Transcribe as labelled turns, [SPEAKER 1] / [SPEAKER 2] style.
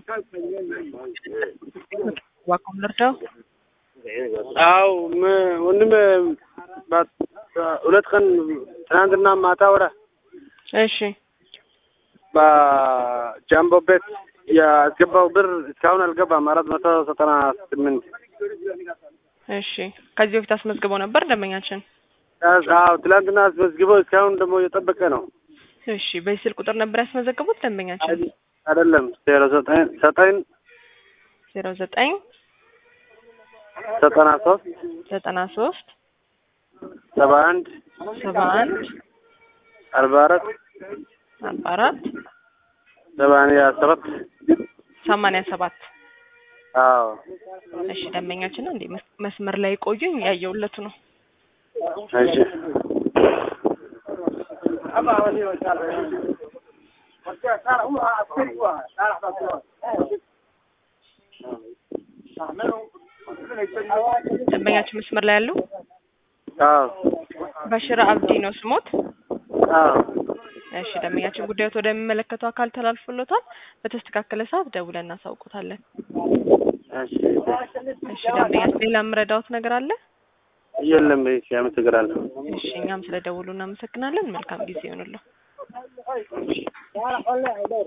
[SPEAKER 1] ዋቆም ልርዳው
[SPEAKER 2] አው ወንድም ሁለት ቀን ትናንትና ማታ ወደ
[SPEAKER 1] እሺ
[SPEAKER 2] በጃምቦ ቤት ያስገባው ብር እስካሁን አልገባም። አራት መቶ ዘጠና ስምንት
[SPEAKER 1] እሺ ከዚህ በፊት አስመዝግበው ነበር ደንበኛችን?
[SPEAKER 2] አዎ ትላንትና አስመዝግበው እስካሁን ደግሞ እየጠበቀ ነው።
[SPEAKER 1] እሺ በዚህ ስልክ ቁጥር ነበር ያስመዘገቡት ደንበኛችን?
[SPEAKER 2] አይደለም ዜሮ ዘጠኝ ዘጠኝ
[SPEAKER 1] ዜሮ ዘጠኝ
[SPEAKER 2] ዘጠና ሶስት
[SPEAKER 1] ዘጠና ሶስት
[SPEAKER 2] ሰባ አንድ
[SPEAKER 1] ሰባ አንድ
[SPEAKER 2] አርባ አራት
[SPEAKER 1] አርባ አራት
[SPEAKER 2] ሰማንያ ሰባት
[SPEAKER 1] ሰማንያ ሰባት
[SPEAKER 2] አዎ
[SPEAKER 1] እሺ ደንበኛችን ነው እንዴ መስመር ላይ ቆዩኝ ያየውለቱ ነው
[SPEAKER 2] እሺ
[SPEAKER 1] ደንበኛችን መስመር ላይ ያሉ
[SPEAKER 2] አዎ
[SPEAKER 1] በሽራ አብዲ ነው ስሞት
[SPEAKER 2] አዎ
[SPEAKER 1] እሺ ደንበኛችን ጉዳዮት ወደሚመለከተው አካል ተላልፎሎታል በተስተካከለ ሰዓት ደውለን እናሳውቁታለን
[SPEAKER 2] እሺ
[SPEAKER 1] እሺ ደንበኛችን ሌላ የምረዳውት ነገር አለ
[SPEAKER 2] የለም እሺ አመሰግናለሁ
[SPEAKER 1] እሺ እኛም ስለ ደውሉ እናመሰግናለን መልካም ጊዜ ይሆንልዎ